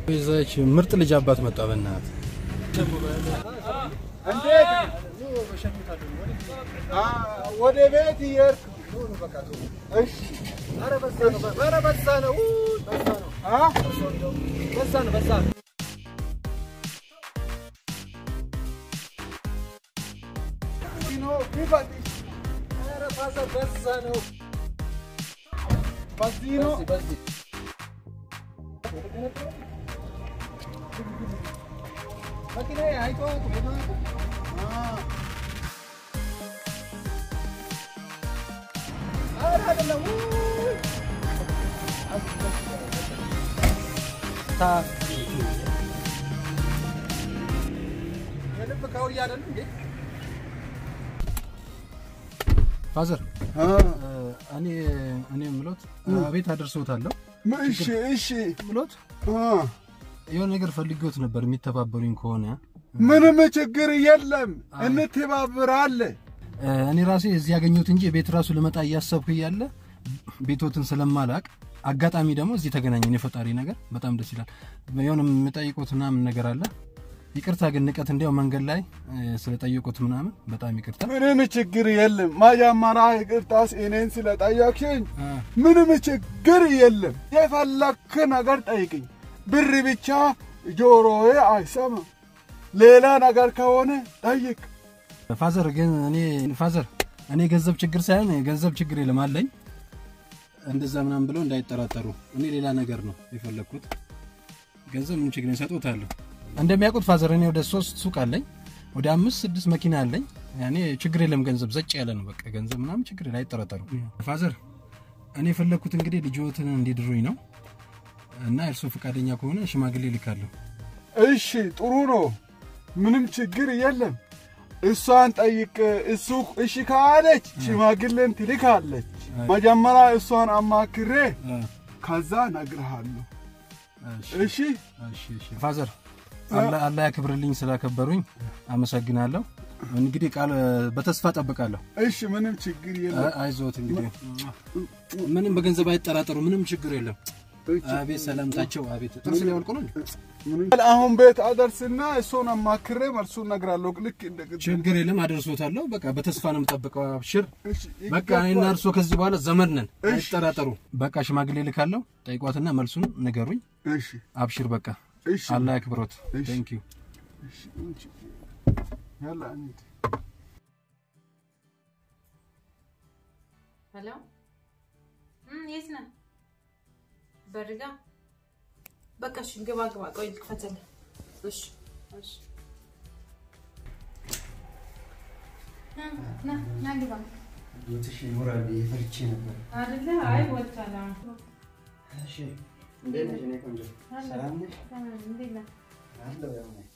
ይዛች ምርጥ ልጅ አባት መጣ። በእናትህ እንዴት ወደ ቤት እየሄድክ እሺ ኧረ በዛ ነው ኧረ በዛ ነው በዛ ነው አ በዛ ነው በዛ ነው ነው ቢባል ኧረ በዛ በዛ ነው በዚህ ነው በዚህ መኪና አይተዋል የልብ ካውያ አይደል እንዴ? ፋዘር እኔ እኔ ምሎት ቤት አደርሰውታለሁ እሺ እሺ ምሎት የሆነ ነገር ፈልጌዎት ነበር የሚተባበሩኝ ከሆነ ምንም ችግር የለም፣ እንተባብራለን። እኔ ራሴ እዚህ ያገኘሁት እንጂ ቤት ራሱ ልመጣ እያሰብኩ እያለ ቤቶትን ስለማላቅ አጋጣሚ ደግሞ እዚህ ተገናኘን። የፈጣሪ ነገር በጣም ደስ ይላል። የሆነ የምጠይቁት ምናምን ነገር አለ። ይቅርታ ግን ንቀት እንዲያው መንገድ ላይ ስለጠየቁት ምናምን በጣም ይቅርታ። ምንም ችግር የለም። መጀመሪያ ይቅርታስ እኔን ስለጠየቅሽኝ ምንም ችግር የለም። የፈለክ ነገር ጠይቅኝ። ብር ብቻ ጆሮዬ አይሰማም። ሌላ ነገር ከሆነ ጠይቅ። ፋዘር ግን እኔ ፋዘር እኔ ገንዘብ ችግር ሳይሆን ገንዘብ ችግር የለም አለኝ። እንደዛ ምናምን ብለው እንዳይጠራጠሩ። እኔ ሌላ ነገር ነው የፈለግኩት። ገንዘብ ምን ችግር እሰጥዎታለሁ። እንደሚያውቁት ፋዘር እኔ ወደ ሶስት ሱቅ አለኝ፣ ወደ አምስት ስድስት መኪና አለኝ። እኔ ችግር የለም ገንዘብ ዘጭ ያለ ነው በቃ ገንዘብ ምናምን ችግር የለም አይጠራጠሩ። ፋዘር እኔ የፈለግኩት እንግዲህ ልጅዎትን እንዲድሩኝ ነው እና እርስዎ ፈቃደኛ ከሆነ ሽማግሌ ልካለሁ። እሺ ጥሩ ነው። ምንም ችግር የለም። እሷን ጠይቅ። እሱ እሺ ካለች ሽማግሌን ትልካለች። መጀመሪያ እሷን አማክሬ ከዛ ነግርሃለሁ። እሺ ፋዘር አላህ ያክብርልኝ፣ ስላከበሩኝ አመሰግናለሁ። እንግዲህ ቃል በተስፋ ጠብቃለሁ። እሺ ምንም ችግር የለም። አይዞት እንግዲህ ምንም በገንዘብ አይጠራጠሩ፣ ምንም ችግር የለም። አቤት ሰላምታቸው፣ አቤት ጥርስ ሊያወልቁ ነው። አሁን ቤት አደርስና እሱን አማክሬ መልሱን እነግራለሁ። ልክ እንደ ችግር የለም አደርሶታለሁ። በቃ በተስፋ ነው የምጠብቀው። አብሽር በቃ እኔና እርሶ ከዚህ በኋላ ዘመድ ነን፣ አይጠራጠሩ። በቃ ሽማግሌ ልካለሁ፣ ጠይቋትና መልሱን ንገሩኝ። እሺ አብሽር በቃ አላህ ያክብሮት። ቴንክ ዩ ያላ እንሂድ። ሄሎ የት ነህ? በርጋ በቃ እሺ፣ ግባ ግባ። ቆይ ልክፈትልህ። እሺ እሺ። ና ና ግባ። ቦትሽ ይኖራል ብዬ ፈርቼ ነበር። አይደለ? አይ ወጣላ። እሺ እንዴት ነሽ? እኔ ቆንጆ ሰላም ነሽ? እንዴት ነህ? አለሁ ያው ነኝ።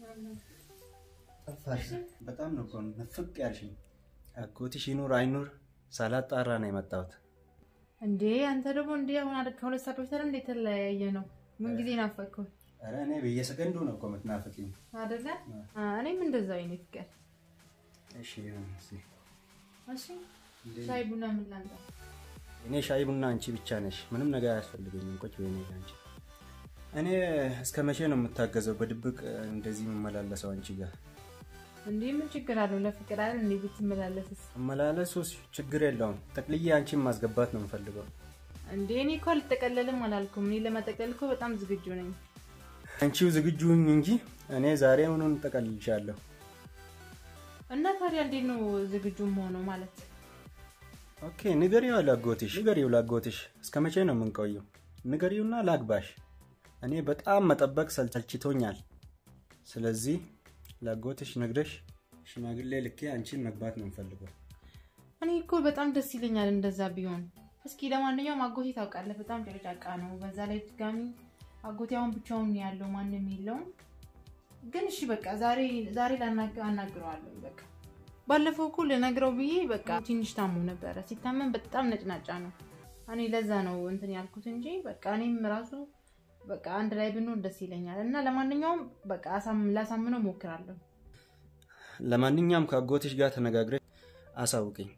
ጠፋሽ። በጣም ነው እኮ ንፍቅ ያልሽኝ። አጎትሽ ይኑር አይኑር ሳላጣራ ነው የመጣሁት። እንዴ አንተ ደግሞ እንዴ አሁን አይደል ከሁለት ሰዓት በፊት አይደል እንዴ የተለያየ ነው? ምን ጊዜ ናፈቅኩህ ኧረ እኔ በየሰከንዱ ነው እኮ የምትናፍቂኝ። አይደለ? እኔም እንደዛው አይነት ፍቅር። እሺ ይሁን እስኪ። እሺ ሻይ ቡና ምን ላምጣ? እኔ ሻይ ቡና አንቺ ብቻ ነሽ። ምንም ነገር አያስፈልገኝም። ቁጭ በይ ነይ አንቺ። እኔ እስከ መቼ ነው የምታገዘው በድብቅ እንደዚህ የምመላለሰው አንቺ ጋር? እንዴ ምን ችግር አለው? ለፍቅር አይደል እንዴ ብትመላለስስ? አመላለሱ ችግር የለውም። ጠቅልዬ አንቺን ማስገባት ነው የምፈልገው። እንዴ እኔ እኮ አልጠቀለልም አላልኩም። እኔ ለመጠቅለል እኮ በጣም ዝግጁ ነኝ። አንቺው ዝግጁ ሁኝ እንጂ እኔ ዛሬ ምኑን እጠቀልልሻለሁ። እና ታዲያ እንዴት ነው ዝግጁ ሆነው ማለት? ኦኬ ንገሪው ላጎትሽ፣ ንገሪው ላጎትሽ። እስከ መቼ ነው የምንቆየው? ንገሪውና ላግባሽ። እኔ በጣም መጠበቅ ሰልችቶኛል። ስለዚህ ላጎትሽ ነግረሽ ሽማግሌ ልኬ አንቺን መግባት ነው የምፈልገው። እኔ እኮ በጣም ደስ ይለኛል እንደዛ ቢሆን። እስኪ ለማንኛውም አጎቴ ታውቃለህ፣ በጣም ጨቅጫቃ ነው። በዛ ላይ ድጋሚ አጎቴ አሁን ብቻውን ነው ያለው፣ ማንም የለውም። ግን እሺ በቃ ዛሬ ዛሬ ላናግረው አናግረዋለሁ። በቃ ባለፈው እኮ ልነግረው ብዬ በቃ ትንሽ ታሞ ነበረ። ሲታመም በጣም ነጭናጫ ነው። እኔ ለዛ ነው እንትን ያልኩት እንጂ በቃ እኔም ራሱ በቃ አንድ ላይ ብንሆን ደስ ይለኛል። እና ለማንኛውም በቃ ላሳምነው ሞክራለሁ። ለማንኛውም ከአጎትሽ ጋር ተነጋግረሽ አሳውቅኝ።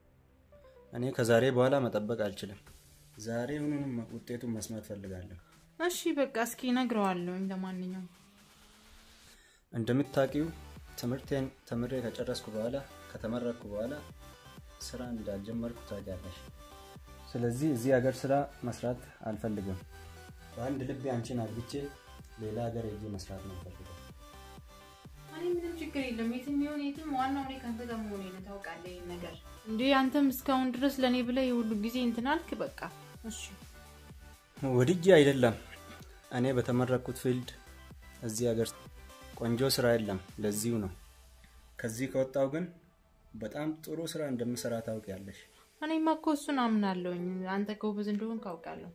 እኔ ከዛሬ በኋላ መጠበቅ አልችልም። ዛሬ ሁኑንም ውጤቱን መስማት ፈልጋለሁ። እሺ በቃ እስኪ እነግረዋለሁኝ። ለማንኛውም እንደምታውቂው ትምህርቴን ተምሬ ከጨረስኩ በኋላ ከተመረቅኩ በኋላ ስራ እንዳልጀመርኩ ታውቂያለሽ። ስለዚህ እዚህ ሀገር ስራ መስራት አልፈልግም። በአንድ ልቤ አንቺን አግብቼ ሌላ ሀገር ሄጄ መስራት ነው ፈልገው። እኔ ምንም ችግር የለም። የትም ይሁን የትም፣ ዋናው እኔ ከአንተ ጋር መሆኔ ነው። ታውቃለህ ይሄን ነገር እንዴ? አንተም እስካሁን ድረስ ለእኔ ብለህ የሁሉ ጊዜ እንትን አልክ። በቃ እሺ ወድጄ አይደለም። እኔ በተመረቅኩት ፊልድ እዚህ ሀገር ቆንጆ ስራ የለም። ለዚሁ ነው። ከዚህ ከወጣው ግን በጣም ጥሩ ስራ እንደምሰራ ታውቂያለሽ። እኔማ እኮ እሱን አምናለሁኝ። አንተ ጎበዝ እንደሆን ካውቃለሁ።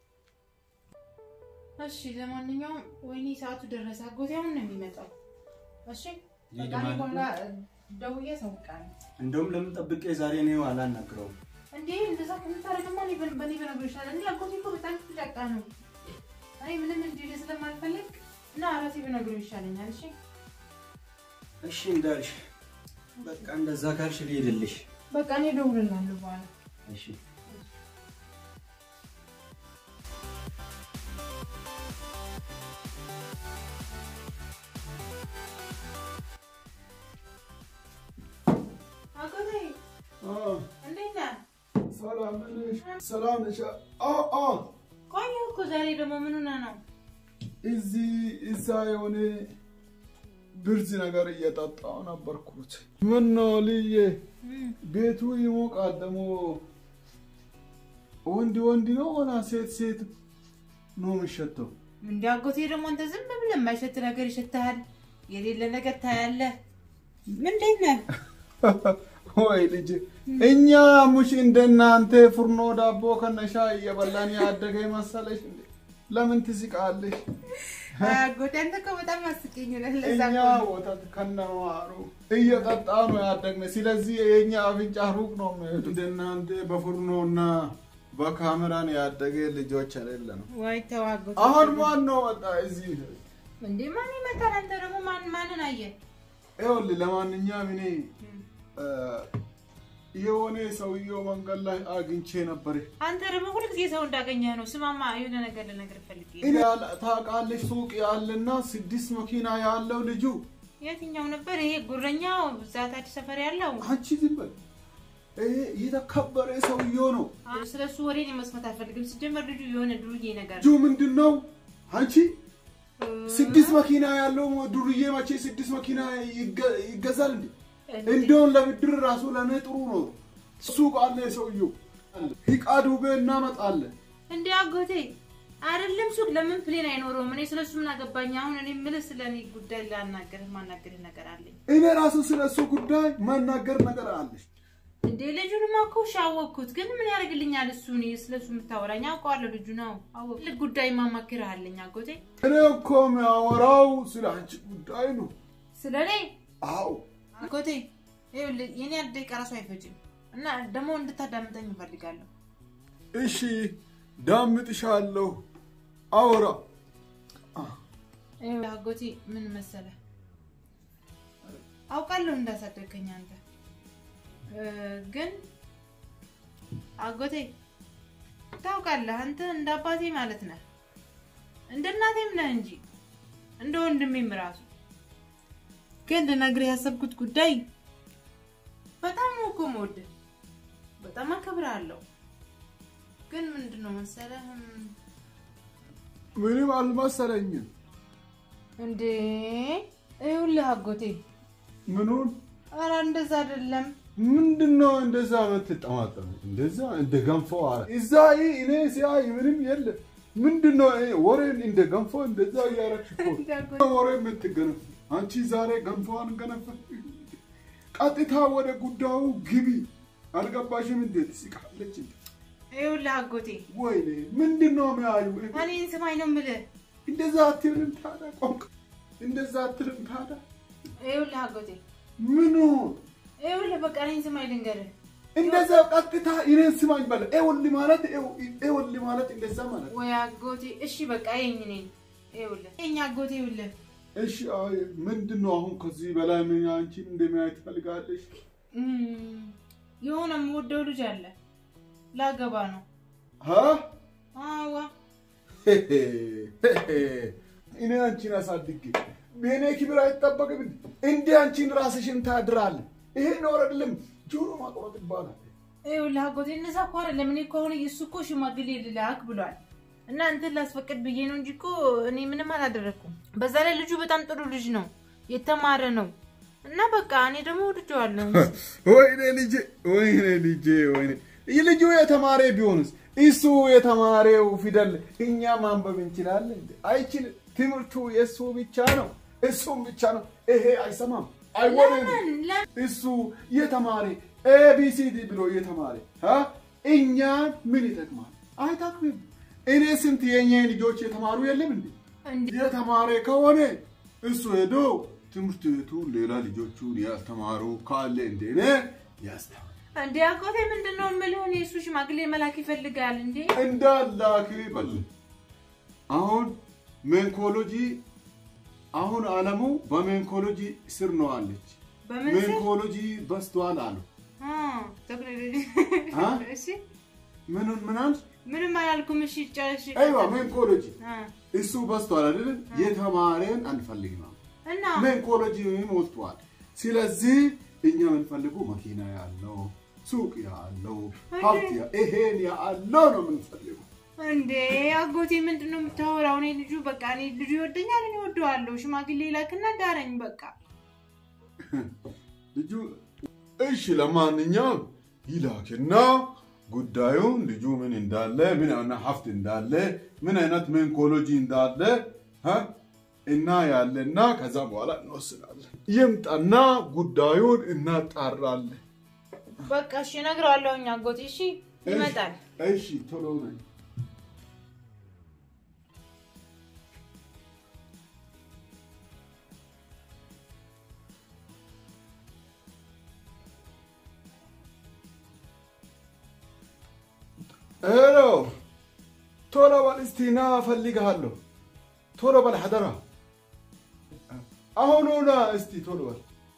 እሺ ለማንኛውም ወይኔ ሰዓቱ ደረሰ። አጎቴ አሁን ነው የሚመጣው። እሺ በቃ እኔ ማለት ነው? በኋላ ደውዬ አሳውቃለሁ። እንደውም ለምን ጠብቄ ዛሬ ነው አላናግረውም? እንዴ እንደዛ ከምታደርግማ እኔ በ- በእኔ በነገር ይችላል። እንዴ አጎቴ እኮ በጣም ጫቃ ነው። እኔ ምንም እንዲል ስለማልፈልግ እና ራሴ በነገሩ ይሻለኛል። እሺ እሺ እንዳልሽ በቃ እንደዛ ካልሽ ልሄድልሽ። በቃ እኔ እደውልልሃለሁ በኋላ። እሺ አጎቴ አዎ፣ እንዴት ነህ? ሰላም ነሽ? ሰላም ነሽ? አዎ፣ አዎ። ቆየሁ እኮ ዛሬ ደግሞ ምን ሆነህ ነው? እዚህ እዛ የሆነ ብርዝ ነገር እየጠጣው ነበርኩት። ምን ነው ልዬ ቤቱ ይሞቃል። ደግሞ ወንድ ወንድ ነው ሆና ሴት ሴት ነው የሚሸተው። እንዲ አጎቴ ደግሞ አንተ ዝም ብለህ የማይሸት ነገር ይሸትሃል፣ የሌለ ነገር ታያለህ። ምንድን ነህ? ወይ ልጅ እኛ ሙሽ እንደናንተ ፍርኖ ዳቦ ከነሻ እየበላን ያደገ መሰለሽ እንዴ? ለምን ትስቃለሽ? አጎቴ አንተ እኮ በጣም አስቂኝ ነህ። ለዛ እኛ እኮ ነው። ወተት ከነማሩ እየጠጣ ነው ያደግነ። ስለዚህ የኛ አፍንጫ ሩቅ ነው የሚሄዱ። እንደናንተ በፍርኖና በካሜራን ያደገ ልጆች አይደለ ነው። ወይ ተው አጎቴ። አሁን ማን ነው መጣ እዚህ? እንዴ ማን ይመጣል? አንተ ደግሞ ማን ማንን አየህ? ይኸውልህ ለማንኛውም እኔ እ፣ የሆነ ሰውየው መንገድ ላይ አግኝቼ ነበር። አንተ ደግሞ ሁልጊዜ ሰው እንዳገኘህ ነው። ስማማ የሆነ ነገር ልነግርህ ፈልጌ ነው። እኔ ያለ- ታውቃለች ሱቅ ያለና ስድስት መኪና ያለው ልጁ የትኛው ነበር ይሄ ጉረኛው? እዛ ታች ሰፈር ያለው አንቺ ዝም በል። ይሄ የተከበረ ሰውየው ነው። ስለ እሱ ወሬ እኔ መስማት አልፈልግም። ሲጀመር ልጁ የሆነ ዱርዬ ነገር ልጁ ምንድን ነው? አንቺ ስድስት መኪና ያለው ዱርዬ መቼ ስድስት መኪና ይገ- ይገዛል እንዴ? እንደውን ለብድር ራሱ ለእኔ ጥሩ ነው። ሱቅ አለ ሰውየው። ሂቃ ዱቤ እናመጣለን። እንዴ አጎቴ አይደለም ሱቅ ለምን ፕሌን አይኖረውም? እኔ ስለሱ ምን አገባኝ? አሁን እኔ የምልህ ስለ እኔ ጉዳይ ላናገርህ ማናገርህ ነገር አለኝ። እኔ ራሱ ስለ እሱ ጉዳይ መናገር ነገር አለች። እንዴ ልጁንማ እኮ እሺ አወቅኩት፣ ግን ምን ያደርግልኛል እሱ? እኔ ስለ እሱ የምታወራኝ አውቀዋለሁ። ልጁ ነው አወቅ ልክ ጉዳይ ማማክርህ አለኝ አጎቴ። እኔ እኮ የሚያወራው ስለ አንቺ ጉዳይ ነው። ስለ እኔ አዎ አጎቴ ይኸውልህ የኔ አንድ ደቂቃ ራሱ አይፈጅም እና ደግሞ እንድታዳምጠኝ እፈልጋለሁ። እሺ ዳምጥሻለሁ። አውራ ይኸውልህ አጎቴ ምን መሰለህ፣ አውቃለሁ እንዳሳደግከኝ አንተ እ፣ ግን አጎቴ ታውቃለህ፣ አንተ እንደ አባቴ ማለት ነህ፣ እንደ እናቴም ነህ እንጂ እንደ ወንድሜም ራሱ። ግን ልነግርህ ያሰብኩት ጉዳይ በጣም ነው እኮ የምወድህ፣ በጣም አከብርሃለሁ። ግን ምንድን ነው መሰለህ እም፣ ምንም አልመሰለኝም። እንዴ ይኸውልህ አጎቴ ምኑን ኧረ እንደዛ አይደለም። ምንድን ነው እንደዛ የምትጠማጠሙ? እንደዛ እንደ ገንፎ አለ እዛ ይህ እኔ ሲያይ ምንም የለም። ምንድን ነው ይሄ ወሬን እንደ ገንፎ እንደዛ እያረግሽ እኮ ወሬ የምትገነፍ አንቺ ዛሬ ገንፎን ገነፈ። ቀጥታ ወደ ጉዳዩ ግቢ። አልገባሽም? እንዴት ስቃለች እንዴ? ይኸውልህ አጎቴ ወይኔ ምንድን ነው የሚያዩ? እኔን ስማኝ ነው የምልህ። እንደዛ አትልም ታዲያ? ቆንቅ እንደዛ አትልም ታዲያ? ይኸውልህ አጎቴ ምኑ ይኸውልህ በቃ እኔን ስማኝ ልንገርህ። እንደዛ ቀጥታ እኔን ስማኝ በለ ኤወል ማለት ኤወል ማለት እንደዛ ማለት ወይ አጎቴ እሺ በቃ ይኸኝ እኔን ይኸውልህ ይኸኝ አጎቴ ይኸውልህ እሺ አይ ምንድን ነው አሁን ከዚህ በላይ ምን አንቺን እንደሚያይ ትፈልጋለሽ እም፣ የሆነ የምወደው ልጅ አለ ላገባ ነው። ሀ አዋ እኔ አንቺን አሳድጌ በእኔ ክብር አይጠበቅም። እንደ አንቺን ራስሽን ታድራለ። ይሄ ነው አይደለም ጆሮ ማቆረጥ ይባላል። ይኸውልህ አጎቴ እነዛ እኮ አይደለም እኔ እኮ አሁን እሱ እኮ ሽማግሌ ልላክ ብሏል እና እንትን ላስፈቅድ ብዬ ነው እንጂ እኮ እኔ ምንም አላደረግኩም። በዛ ላይ ልጁ በጣም ጥሩ ልጅ ነው፣ የተማረ ነው እና በቃ እኔ ደግሞ ወድጀዋለሁ። ወይኔ ልጄ፣ ወይኔ ልጄ፣ ወይኔ ልጁ የተማረ ቢሆንስ እሱ የተማሬው ፊደል እኛ ማንበብ እንችላለን? አይችልም። ትምህርቱ የእሱ ብቻ ነው፣ እሱም ብቻ ነው። ይሄ አይሰማም፣ አይወንም። እሱ የተማረ ኤቢሲዲ ብሎ የተማረ አ? እኛን ምን ይጠቅማል? አይጠቅምም። እኔ ስንት የኛ ልጆች የተማሩ የለም እንዴ? እንዴ የተማረ ከሆነ እሱ ሄዶ ትምህርት ቤቱ ሌላ ልጆቹን ያስተማሩ ካለ እንደ እኔ ያስተማር እንዴ አጎቴ ምንድን ነው የምልህ? እኔ እሱ ሽማግሌ መላክ ይፈልጋል እንዴ? እንዳላክ በል። አሁን ሜንኮሎጂ አሁን አለሙ በሜንኮሎጂ ስር ነው አለች። በምን ስር? ሜንኮሎጂ በስቷል አሉ። አ፣ ቴክኖሎጂ አ? እሺ ምኑን ምናል ምንም አላልኩም። እሺ ጨርሽ። አይዋ ሜንኮሎጂ አ፣ እሱ በስቷል አይደል? የተማረን አንፈልግም አሉ። እና ሜንኮሎጂ ሞልቷል። ስለዚህ እኛ የምንፈልጉ መኪና ያለው ሱቅ ያለው ሀብት ያ- ይሄን ያለው ነው የምንፈልጉ። እንዴ አጎቴ ምንድን ነው የምታወራው? እኔ ልጁ በቃ እኔ ልጁ ይወደኛል፣ እኔ እወደዋለሁ። ሽማግሌ ላክና ዳረኝ በቃ። ልጁ እሺ፣ ለማንኛውም ይላክና ጉዳዩን ልጁ ምን እንዳለ ምን አይነት ሀብት እንዳለ ምን አይነት ሜንኮሎጂ እንዳለ እ እና ያለና ከዛ በኋላ እንወስናለን። ይምጣና ጉዳዩን እናጣራለን። በቃ እሺ እነግረዋለሁኝ አጎቴ። እሺ ይመጣል። እሺ ቶሎ ነኝ። ሄሎ ቶሎ በል እስቲ ና እፈልግሃለሁ። ቶሎ በል ሐደራ። አሁኑ ና እስቲ ቶሎ በል።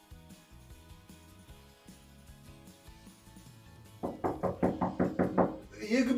ይግቡ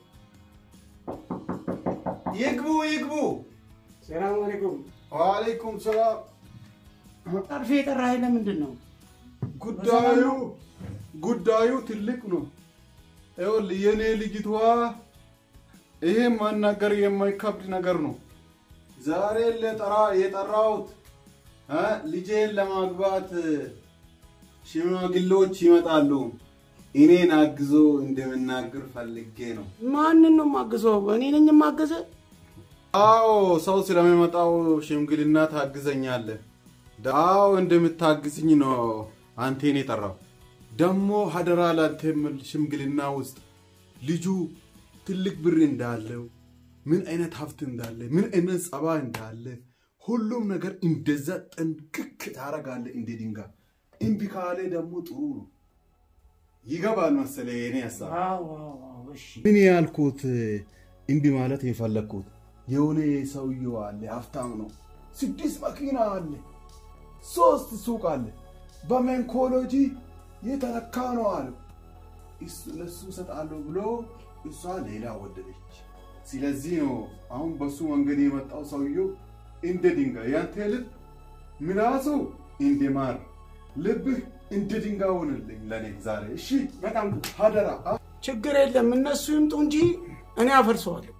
ይግቡ ይግቡ። ሰላም አለይኩም። ወአለይኩም ሰላም። ጠርፌ የጠራኸኝ ለምንድን ነው? ጉዳዩ ጉዳዩ ትልቅ ነው። ይኸውልህ የኔ ልጅቷ ይሄ ማናገር የማይከብድ ነገር ነው። ዛሬ ለጠራ የጠራሁት እ ልጄን ለማግባት ሽማግሌዎች ይመጣሉ። እኔን አግዞ እንደምናገር ፈልጌ ነው። ማንን ነው የማግዘው? እኔ ነኝ የማገዘ? አዎ ሰው ስለሚመጣው ሽምግልና ታግዘኛለህ። አዎ እንደምታግዝኝ ነው አንቴን የጠራው። ደግሞ ሀደራ ላንተ የምል ሽምግልና ውስጥ ልጁ ትልቅ ብር እንዳለው፣ ምን አይነት ሀብት እንዳለ፣ ምን አይነት ጸባ እንዳለ ሁሉም ነገር እንደዛ ጠንቅቅ ታረጋለህ እንደ ድንጋይ። እምቢ ካለ ደግሞ ጥሩ ነው። ይገባል መሰለህ የኔ ሀሳብ። አዎ አዎ አዎ፣ እሺ ምን ያልኩት እምቢ ማለት የፈለግኩት የሆነ ሰውየው አለ፣ ሀብታም ነው። ስድስት መኪና አለ፣ ሶስት ሱቅ አለ፣ በሜንኮሎጂ የተለካ ነው አለ። እሱ ለሱ እሰጣለሁ ብሎ እሷ ሌላ ወደደች። ስለዚህ ነው አሁን በሱ መንገድ የመጣው ሰውየው እንደ ድንጋይ፣ ያንተ ልብ ምላሱ እንደ ማር፣ ልብህ እንደ ድንጋይ ሆንልኝ ለኔ ዛሬ። እሺ በጣም ጥሩ። ሀደራ ችግር የለም እነሱ ይምጡ እንጂ እኔ አፈርሰዋለሁ።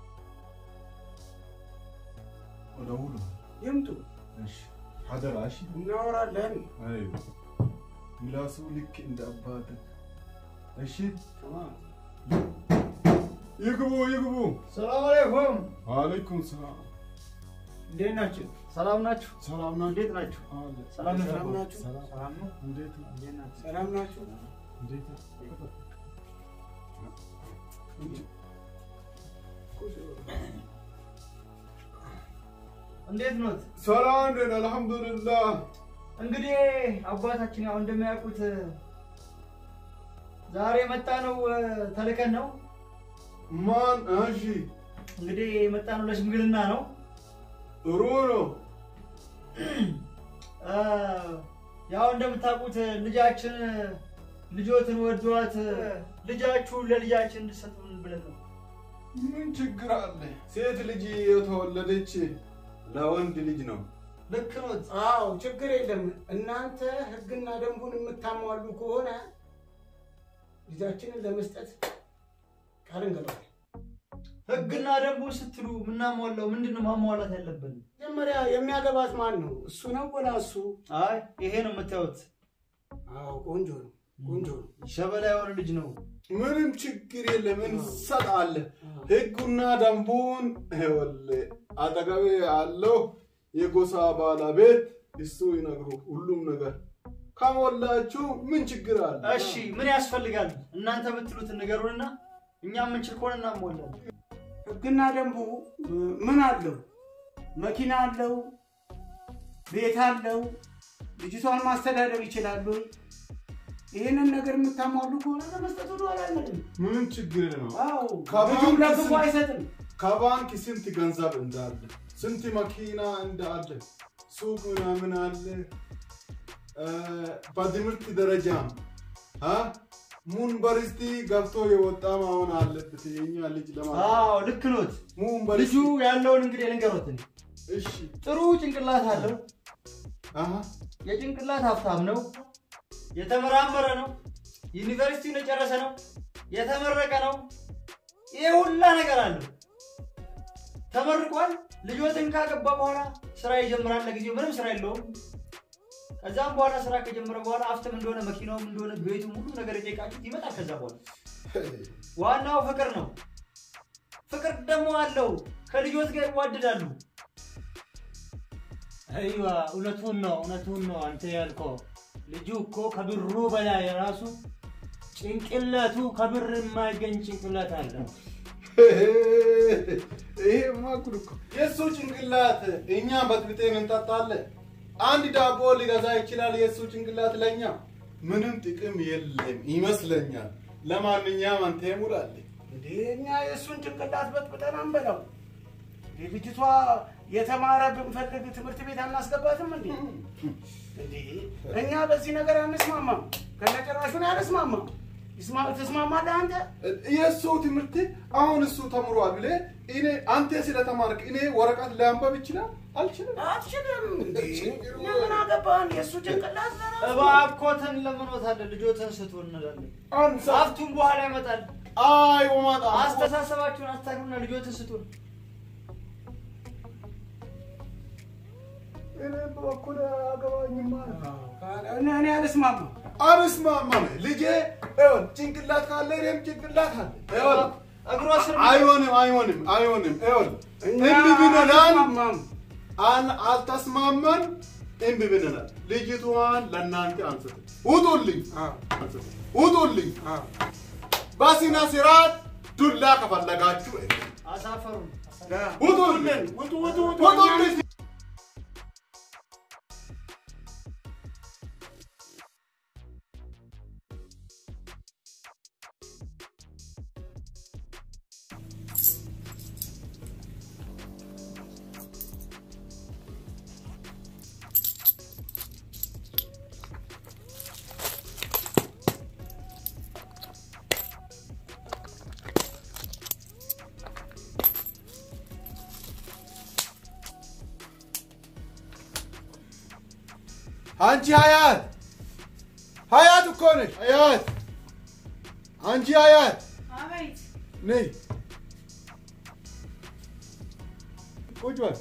ወደ ውሎ ይምጡ፣ ሀደራ እሺ እናወራለን። አይ ምላሱ ልክ እንደ አባት እሺ ይግቡ ይግቡ ሰላም አለይኩም። ወአለይኩም ሰላም እንዴት ናችሁ? ሰላም ናችሁ? ሰላም ናችሁ እንዴት ናችሁ? አለ ሰላም ናችሁ? ሰላም ናችሁ? ሰላም ነው? እንዴት ነው እንዴት ናችሁ? ሰላም ናችሁ? እንዴት ነው እንዴት ኖት? ሰላም ነን አልሐምዱሊላህ እንግዲህ አባታችን ያው እንደሚያውቁት ዛሬ የመጣ ነው ተልከን ነው። ማን እሺ እንግዲህ የመጣ ነው ለሽምግልና ነው። ጥሩ ነው አ፣ ያው እንደምታውቁት ልጃችን ልጆትን ወዷት ልጃችሁን ለልጃችን እንድሰጡን ብለን ነው። ምን ችግር አለ? ሴት ልጅ የተወለደች ለወንድ ልጅ ነው። ልክ ኖት። አዎ ችግር የለም። እናንተ ህግና ደንቡን የምታሟሉ ከሆነ ልጃችንን ለመስጠት ቃል እንገባለን። ህግና ደንቡን ስትሉ ምናሟላው ምንድን ነው ማሟላት ያለብን? መጀመሪያ የሚያገባት ማን ነው? እሱ ነው ወላ እሱ? አይ ይሄ ነው የምታዩት፣ አዎ ቆንጆ ነው፣ ቆንጆ ነው። ሸበላ የሆነ ልጅ ነው። ምንም ችግር የለም፣ እንሰጣለን። ህጉና ደንቡን ይኸውልህ አጠገቤ ያለው የጎሳ ባለቤት እሱ ይነግሩ ሁሉም ነገር ከሞላችሁ ምን ችግር አለ? እሺ ምን ያስፈልጋል? እናንተ የምትሉትን ንገሩንና እኛ የምንችል ከሆነ እናሟላለን። ህግና ደንቡ እ, ምን አለው? መኪና አለው፣ ቤት አለው፣ ልጅቷን ማስተዳደር ይችላሉ። ይህንን ነገር የምታሟሉ ከሆነ ለመስጠት ወደ ኋላ አንልም። ምንም ችግር የለም። አዎ ከባንክ ልጁም ለክፉ ስንት- አይሰጥም። ከባንክ ስንት ገንዘብ እንዳለ ስንት መኪና እንዳለ ሱቅ ምናምን አለ። እ፣ በትምህርት ደረጃ አ ሙኒቨርሲቲ ገብቶ የወጣ መሆን አለበት የኛ ልጅ ለማለት አዎ ልክ ኖት። ልጁ ሙኒቨርሲቲ ያለውን እንግዲህ ልንገሮት። እኔ እሺ ጥሩ ጭንቅላት አለው። አሀ የጭንቅላት ሀብታም ነው። የተመራመረ ነው። ዩኒቨርሲቲውን የጨረሰ ነው። የተመረቀ ነው። ይሄ ሁላ ነገር አለው። ተመርቋል። ልጆትን ካገባ በኋላ ስራ ይጀምራል። ለጊዜው ምንም ስራ የለውም። ከዛም በኋላ ስራ ከጀመረ በኋላ አፍትም እንደሆነ መኪናውም እንደሆነ ቤቱም ሁሉ ነገር የጠየቃችሁት ይመጣል። ከዛ በኋላ ዋናው ፍቅር ነው። ፍቅር ደግሞ አለው። ከልጆት ጋር ይዋደዳሉ። አይዋ እውነቱን ነው፣ እውነቱን ነው አንተ ያልከው። ልጁ እኮ ከብሩ በላይ ራሱ ጭንቅላቱ ከብር የማይገኝ ጭንቅላት አለው። ይሄማ ጉድ እኮ የእሱ ጭንቅላት እኛ በጥብጤን እንጠጣለን። አንድ ዳቦ ሊገዛ ይችላል። የእሱ ጭንቅላት ለእኛ ምንም ጥቅም የለም ይመስለኛል። ለማንኛውም አንተ ሙላልኝ። እንዴ እኛ የእሱን ጭንቅላት በጥብጠን አንበላው። እንዴ ልጅቷ የተማረ ብንፈልግ ትምህርት ቤት አናስገባትም እንዴ? እንዴ እኛ በዚህ ነገር አንስማማም፣ ከነጭራሹን አንስማማም። ይስማ- ትስማማለህ አንተ? የእሱ ትምህርት አሁን እሱ ተምሯል ብለህ እኔ አንተ ስለተማርክ እኔ ወረቀት ሊያንበብ ይችላል አልችልም። አትችልም እንዴ? ለምን አገባን? የእሱ ጭንቅላት ለራሱ እባኮትን ለምኖታለን። ልጆትን ስጡ እንላለን። አንሳ ሀብቱም በኋላ ይመጣል። አይ ወማጣ አስተሳሰባችሁን አስተካክሉና ልጆትን ስጡን። እኔ በበኩሌ አያገባኝማ። እኔ እኔ አልስማማም። አልስማማም። ልጄ ይኸውልህ ጭንቅላት ካለ እኔም ጭንቅላት አለ። ይኸውልህ እግሮ ስር አይሆንም፣ አይሆንም፣ አይሆንም። ይኸውልህ እኛ እምቢ ብለናል፣ አልስማማም። አል- አልተስማማን፣ እምቢ ብለናል። ልጅቷን ለእናንተ አንስት ውጡልኝ፣ አዎ፣ አንስት ውጡልኝ። አዎ። በስነ ስርዓት ዱላ ከፈለጋችሁ አሳፈሩን። ውጡልኝ፣ ውጡ ውጡ ውጡ። ውጡልኝ። አንቺ ሀያት ሀያት እኮ ነሽ። ሀያት አንቺ ሀያት አቤት ነይ ቁጭ በል።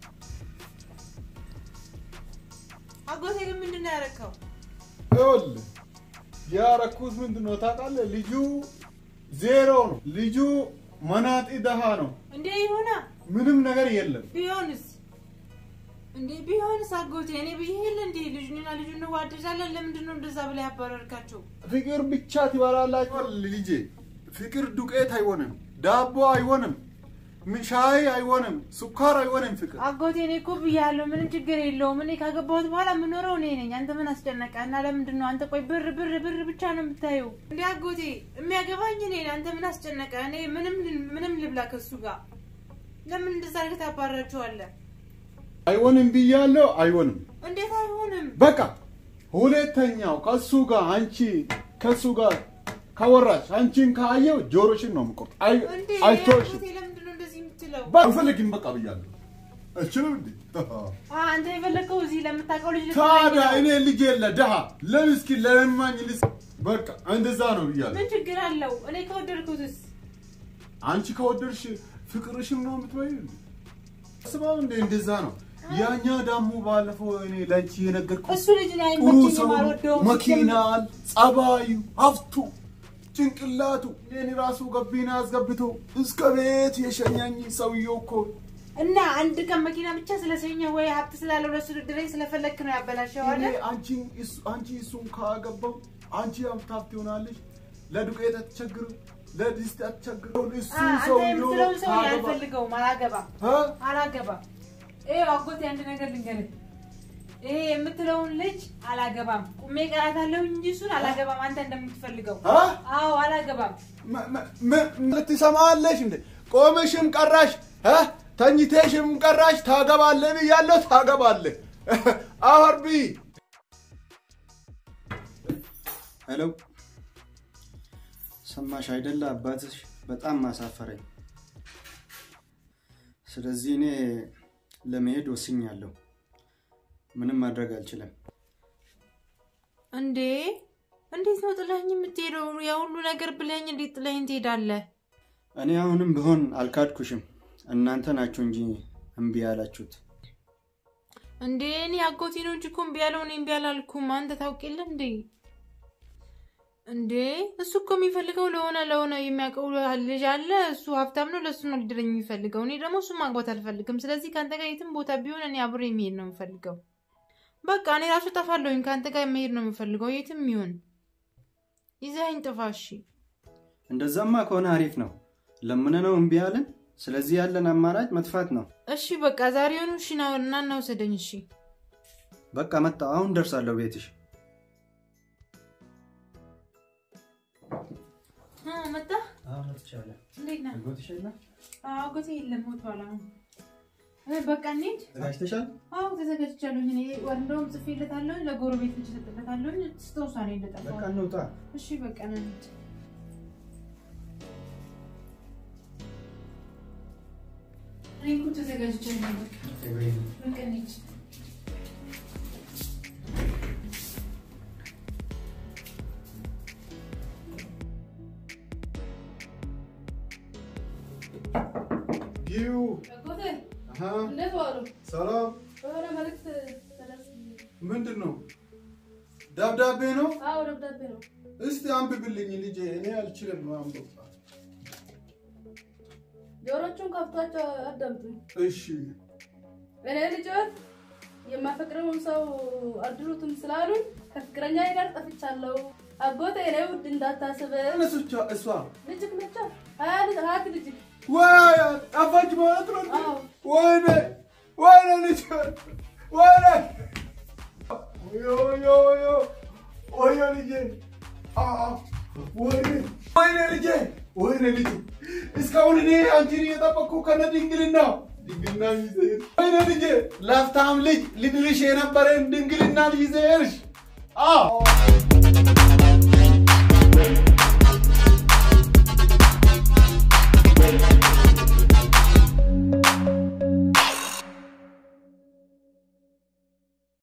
አጎቴ ግን ምንድን ነው ያደረከው? ይኸውልህ ያረኩት ምንድን ነው ታውቃለህ? ልጁ ዜሮ ነው። ልጁ መናጢ ደሃ ነው። እንዴ ይሁና ምንም ነገር የለም። ቢሆንስ እንዴ ቢሆንስ አጎቴ እኔ ብዬ የለ እንዴ ልጁንና ልጁን እንዋደዳለን። ለምንድን ነው እንደዛ ብላ ያባረርካቸው? ፍቅር ብቻ ትበላላችሁ። ልጄ ፍቅር ዱቄት አይሆንም፣ ዳቦ አይሆንም፣ ም- ሻይ አይሆንም፣ ስኳር አይሆንም። ፍቅር አጎቴ እኔ እኮ ብያለሁ፣ ምንም ችግር የለውም። እኔ ካገባሁት በኋላ የምኖረው እኔ ነኝ። አንተ ምን አስጨነቀ? እና ለምንድን ነው አንተ ቆይ ብር ብር ብር ብቻ ነው የምታየው? እንዴ አጎቴ የሚያገባኝ እኔ ነኝ። አንተ ምን አስጨነቀ? እኔ ምንም ምንም ልብላ ከሱ ጋር ለምን እንደዛ አድርገህ ታባራቸዋለህ? አይሆንም ብያለሁ። አይሆንም እንዴት አይሆንም? በቃ ሁለተኛው ከሱ ጋር አንቺ ከሱ ጋር ካወራሽ አንቺን ካየው ጆሮሽን ነው የምቆርጥ። አይ እንዴ አይቶሽ አጎቴ ለምንድን ነው እንደዚህ የምትለው? ባልፈልግም በቃ ብያለሁ። አልችልም እንዴ አ አንተ የፈለግከው እዚህ ለምታውቀው ልጅ ታዲያ ልትለኝ እኔ ነው። ልጅ የለ ድሃ ለምስኪን ለለማኝ ልስ በቃ እንደዛ ነው ብያለሁ። ምን ችግር አለው? እኔ ከወደድኩትስ አንቺ ከወደድሽ ፍቅርሽም ነው የምትበይው። ስማው እንደ እንደዛ ነው። ያኛ ደግሞ ባለፈው እኔ ለአንቺ የነገርኩት እሱ ልጅ ላይ ጥሩ አይመቸኝም፣ ሰው ነው። አልወደውም። መኪናን፣ ጸባዩ፣ ሀብቱ፣ ጭንቅላቱ እኔን ራሱ ገቢና አስገብቶ እስከ ቤት የሸኛኝ ሰውየው እኮ እና አንድ ቀን መኪና ብቻ ስለሰኘ ወይ ሀብት ስላለው ለሱ ድረኝ ስለፈለግክ ነው ያበላሸው እኔ አይደል? አንቺን እሱ- አንቺ እሱን ካገባው አንቺ ሀብታም ትሆናለች። ለዱቄት አትቸግርም፣ ለድስት አትቸግርም። እሱ አ አንተ ሰውየው የምትለውን ሰው ካገባ- አልፈልገውም፣ አላገባም እ? አላገባም። ይኸው አጎቴ አንድ ነገር ልንገርህ፣ ይሄ የምትለውን ልጅ አላገባም። ቁሜ ቀራታለሁ እንጂ እሱን አላገባም። አንተ እንደምትፈልገው እ? አዎ፣ አላገባም። መ- መ- መ- መ- ትሰማለሽ እንዴ? ቆመሽም ቀራሽ እ? ተኝተሽም ቀራሽ ታገባለህ ብያለሁ፣ ታገባለህ። አርቢ ሄሎ፣ ሰማሽ አይደለ? አባትሽ በጣም ማሳፈረኝ። ስለዚህ እኔ ለመሄድ ወስኛለሁ። ምንም ማድረግ አልችልም። እንዴ እንዴት ነው ጥለኸኝ የምትሄደው? ያ ሁሉ ነገር ብለኸኝ እንዴት ጥለኸኝ ትሄዳለህ? እኔ አሁንም ቢሆን አልካድኩሽም። እናንተ ናችሁ እንጂ እምቢ ያላችሁት። እንዴ እኔ አጎቴ ነው እንጂ እኮ እምቢ ያለው እኔ እምቢ አላልኩም። አንተ ታውቅ የለ እንዴ? እንዴ እሱ እኮ የሚፈልገው ለሆነ ለሆነ የሚያውቀው ልጅ አለ። እሱ ሀብታም ነው፣ ለእሱ ነው ሊድረኝ የሚፈልገው። እኔ ደግሞ እሱ ማግባት አልፈልግም። ስለዚህ ከአንተ ጋር የትም ቦታ ቢሆን እኔ አብሬ የሚሄድ ነው የምፈልገው። በቃ እኔ ራሱ ጠፋለሁኝ። ከአንተ ጋር መሄድ ነው የምፈልገው የትም ይሁን። ይዘኸኝ ጥፋ። እሺ እንደዛማ ከሆነ አሪፍ ነው። ለምን ነው እምቢ ያለን? ስለዚህ ያለን አማራጭ መጥፋት ነው። እሺ በቃ ዛሬውኑ እሺ ና እና እናውሰደኝ። እሺ በቃ መጣ። አሁን ደርሳለሁ ቤትሽ። አ፣ መጣ እንዴት ነህ? አጎቴ የለም ሞቷል። አሁን እ፣ በቃ እንሂድ። ተዘጋጅተሻል? አዎ ተዘጋጅቻለሁኝ። እኔ እንደውም ጽፌለታለሁኝ ለጎረቤት ልጅ ሰጥለታለሁኝ። ስተውሳ ነው እንደጠፋው። በቃ እንውጣ። እሺ በቃ ና እንሂድ። እኔ እኮ ተዘጋጅቻለሁ። በቃ በቃ እንሂድ። ይሁ አጎቴ አሃ፣ እንዴት ዋሉ? ሰላም የሆነ መልዕክት ተደርስ ምንድን ነው? ደብዳቤ ነው? አዎ ደብዳቤ ነው። እስቲ አንብብልኝ ልጄ፣ እኔ አልችልም ማንበብ። ጆሮቹን ከፍቷቸው አዳምጡኝ። እሺ እኔ ልጆች የማፈቅረውን ሰው አድሩትም ስላሉኝ ከፍቅረኛዬ ጋር ጠፍቻለሁ። አጎቴ እኔ ውድ እንዳታስብ እነሱቻ እሷ ልጅክ ነቻ ሀያ ልጅ ሀያት ልጅክ ወይ ጠፋች ማለት ነው። አዎ ወይኔ ወይኔ ልጅ ወይኔ ወዮ ወዮ ወዮ ወዮ ልጄ አ ወይኔ ወይኔ ልጄ ወይኔ ልጄ እስካሁን እኔ አንቺን እየጠበቅኩ ከነ ድንግልና ድንግልና ይዘሽ ወይኔ ልጄ ለፍታም ልጅ ልድርሽ የነበረን ድንግልና ይዘሽ አ